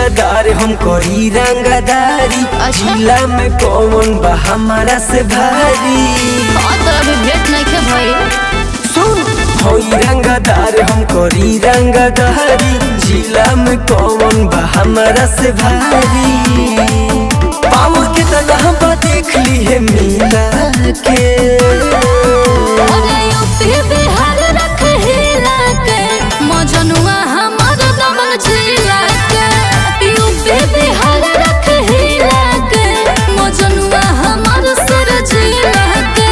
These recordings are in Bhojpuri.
रंगदार हम करी रंगदारी अच्छा। जिला में कौन बा हमारा से भारी हाँ तो अभी भेंट नहीं खे भाई सुन होई रंगदार हम करी रंगदारी जिला में कौन बा हमारा से भारी पावर के तना बा देख ली है मिला के अरे यूपी बिहार रख हिला के मजनुआ हमर दमन जिला के यूपी बिहार रख हिला के मजनुआ हमर सर जिला के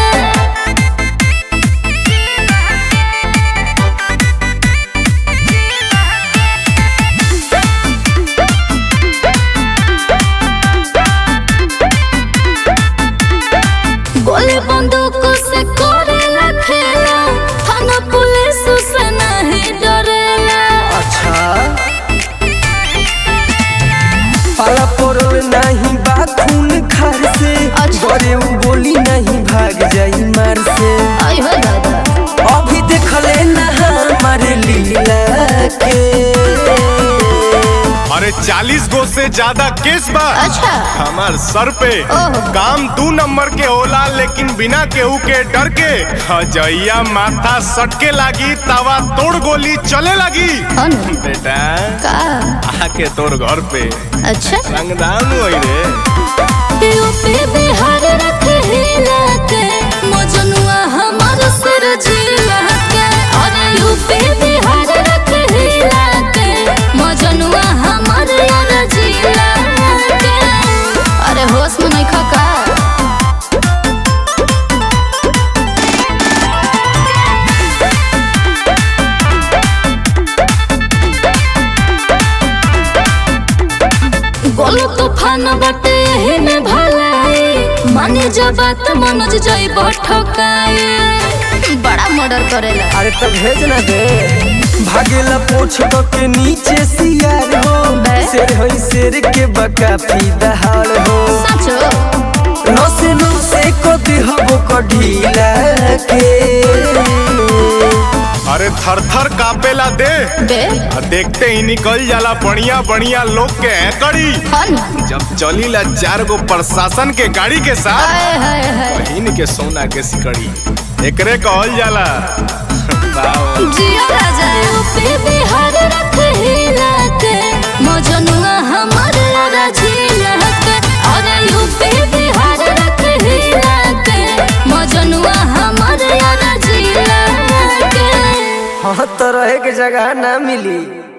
गोली बंदूक से करेला खेला थाना पुलिस से नहीं डरेला अच्छा पाला पड़ल नहीं बा खून खार से अच्छा। बड़े उ बोली नहीं भाग जाई मार से आई हो दादा अभी देखले ना हमारे लीला के अरे चालीस गो से ज्यादा केस बा अच्छा हमार सर पे ओहो। काम दू नंबर के होला लेकिन बिना केहू के डर के हजैया माथा सटके लागी तवा तोड़ गोली चले लगी हाँ ना। बेटा का आके तोर घर पे अच्छा रंगदान होई रे यूपी बिहार रख हिला के मजनुआ हमर सर जिला के अरे यूपी बिहार रख हिला के मजनुआ हमर यार जिला के अरे होश में नहीं खका गोलो तूफान बटे यही में भलाई माने जब बात मनोज जाई ठकाए बड़ा मर्डर करेला अरे तो भेज ना दे भागेला पोछ तो के नीचे सियार हो बे। शेर होई शेर के बका फी दहाड़ हो सचो नसे नसे को दिहबो को ढीला के अरे थर थर कापेला दे बे आ देखते ही निकल जाला बढ़िया बढ़िया लोग के कड़ी हन जब चलीला चार गो प्रशासन के गाड़ी के साथ हाय हाय हाय बहिन के सोना के सिकड़ी एकरे कहल जाला वाओ। जिया राजा यूपी बिहार रख हिला के मजनुआ हमर यारा जिला के अरे यूपी बिहार रख हिला के मजनुआ हमर यारा जिला के हाँ तो रहे के जगह ना मिली